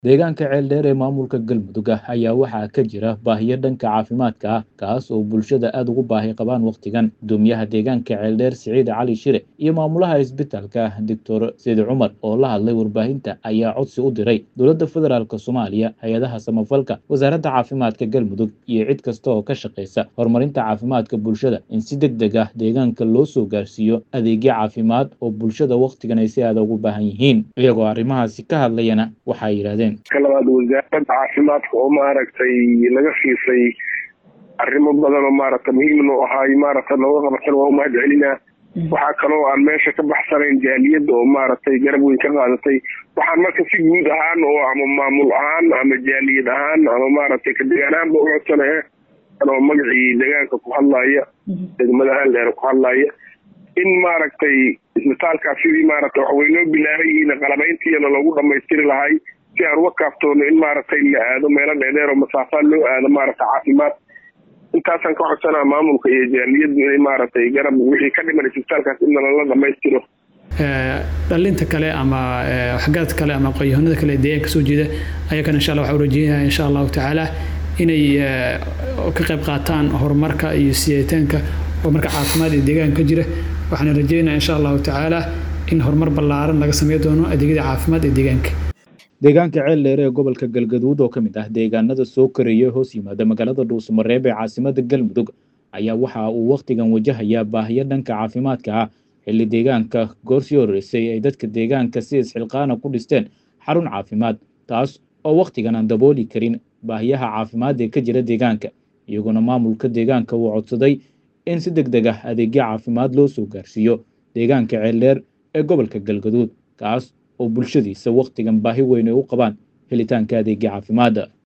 deegaanka ceeldheer ee maamulka galmudug ah ayaa waxaa ka jira baahiyo dhanka caafimaadka ah kaas oo bulshada aada ugu baahi qabaan wakhtigan gudoomiyaha deegaanka ceeldheer siciid cali shire iyo maamulaha isbitaalka doctor sidi cumar oo la hadlay warbaahinta ayaa codsi u diray dowladda federaalk soomaaliya hay-adaha samafalka wasaaradda caafimaadka galmudug iyo cid kasta oo ka shaqaysa horumarinta caafimaadka bulshada in si deg deg ah deegaanka loo soo gaarsiiyo adeegyo caafimaad oo bulshada wakhtigan ay si aada ugu baahan yihiin iyagoo arrimahaasi ka hadlayana waxay yidhahdeen ka labaad wasaaradda caafimaadka oo maaragtay laga fiisay arrimo badan oo maaragta muhiimna u ahaay maaragta nooga qabatan waa umahad celinaa waxaa kaloo aan meesha ka baxsanayn jaaliyadda oo maaragtay garab weyn ka qaadatay waxaan marka si guud ahaan oo ama maamul ahaan ama jaaliyad ahaan ama maaragtay ka degaan ahaanba u codsanahe anoo magacii deegaanka ku hadlaaya degmada haaldheer ku hadlaaya in maaragtay isbitaalkaas sidii maaragta wax waynoo bilaaban yihiin qalabayntiina loogu dhamaystiri lahay si aan uga kaaftoono in maaragtay la aado meelo dheedheer oo masaafaa loo aado maaragta caafimaad intaasaan ka codsanaa maamulka iyo jaaliyaddu inay maaragtay garab wixii ka dhiman isbitaalkaas in lala dhamaystiro dhalinta kale ama waxgaad kale ama aqoonyahanada kale deegaanka soo jeeda ayagana insha allah waxaa urajeynayaa insha allahu tacaala inay ka qayb qaataan horumarka iyo siyaataanka horumarka caafimaad ee deegaanka ka jira waxaan rajeynayaa insha allahu tacaala in horumar ballaaran laga samey doono adeegyada caafimaad ee deegaanka deegaanka ceeldheer ee gobolka galgaduud oo ka mid ah deegaanada soo koraya hoos yimaada magaalada dhuusamareeb ee caasimada galmudug ayaa waxa uu wakhtigan wajahayaa baahiyo dhanka caafimaadka ah xilli deegaanka goorsii horreysay ay dadka deegaanka si isxilqaana ku dhisteen xarun caafimaad taas oo wakhtigan aan dabooli karin baahiyaha caafimaad ee ka jira deegaanka iyaguna maamulka deegaanka uu codsaday in si deg deg ah adeegyo caafimaad loo soo gaarsiiyo deegaanka ceeldheer ee gobolka galgaduud kaas oo bulshadiisa wakhtigan baahi weyn ay u qabaan helitaanka adeegya caafimaadda